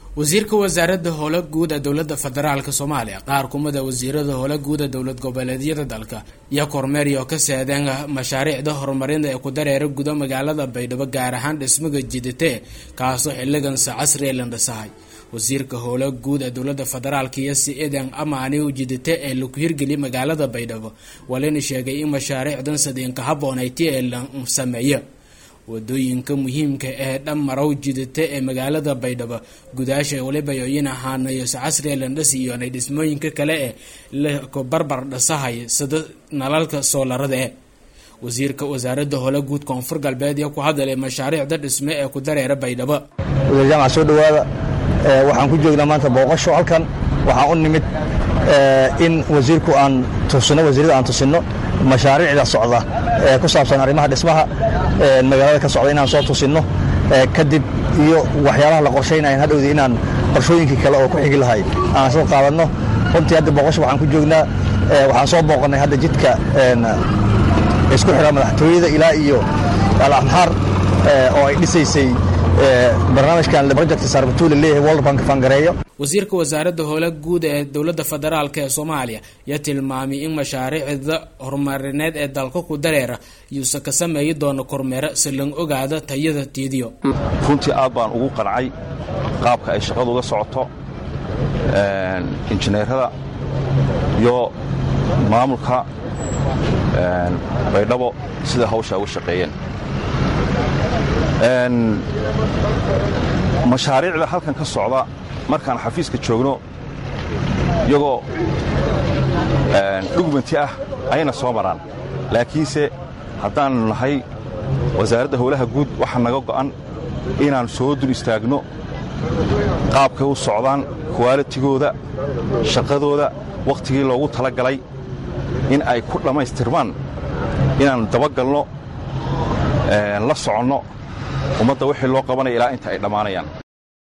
wasiirka wasaaradda howlo guud ee dowladda federaalk soomaaliya qaar kumida wasiirada howlo guud ee dowlad goboleedyada dalka iyo kormeeryo ka seedeen mashaariicda horumarinta ee ku dareera guda magaalada baydhabo gaar ahaan dhismaga jidate kaasoo xiligansa casriee la dhisahay wasiirka howlo guud ee dowlada federaalk iyo si-idan amaani jidate ee laku hirgeliyay magaalada baydhabo walina sheegay in mashaariicdan sadiinka haboonayti ee la sameeyo wadooyinka muhiimka ee dhammarow jidata ee magaalada baydhabo gudaasha waliba yoyin ahaanayo casriya landhas iyo nay dhismooyinka kale ee laku barbar dhasahay sida nalalka soolarada e wasiirka wasaaradda howlo guud koonfur galbeed iyo ku hadalay mashaariicda dhisme ee ku dareera baydhabo wasiir jaamac soo dhowaada waxaan ku joognaa maanta booqasho halkan waxaan u nimid in wasiirku aan tusino wasiirada aan tusinno mashaariicda socda ee ku saabsan arrimaha dhismaha magaalada ka socda inaan soo tusinno kadib iyo waxyaalaha la qorshaynayan hadhowdi inaan qorshooyinkii kale oo ku xigi lahay aan soo qaadanno runtii hadda booqasho waxaan ku joognaa waxaan soo booqannay hadda jidka isku xidha madaxtooyada ilaa iyo alaxmaar oo ay dhisaysay barnaamijkan project saarbatuule leeyahay world bank fangareeyo wasiirka wasaaradda howlo guud ee dowladda federaalk ee soomaaliya yaa tilmaamay in mashaariicda horumarineed ee dalka ku dareera yuusa ka sameeyi doono kormeero si lang ogaado tayada tiidiyo runtii aad baan ugu qancay qaabka ay shaqadu uga socoto injineerada iyo maamulka baydhabo sida hawsha uga shaqeeyeen mashaariicda halkan ka socda markaan xafiiska joogno iyagoo dhugmanti ah ayna soo maraan laakiinse haddaannu nahay wasaaradda howlaha guud waxaa naga go'an inaan soo dul istaagno qaabkay u socdaan kuwaalitigooda shaqadooda wakhtigii loogu tala galay in ay ku dhammaystirmaan inaan dabagalno la soconno ummadda wixii loo qabanaya ilaa inta ay dhammaanayaan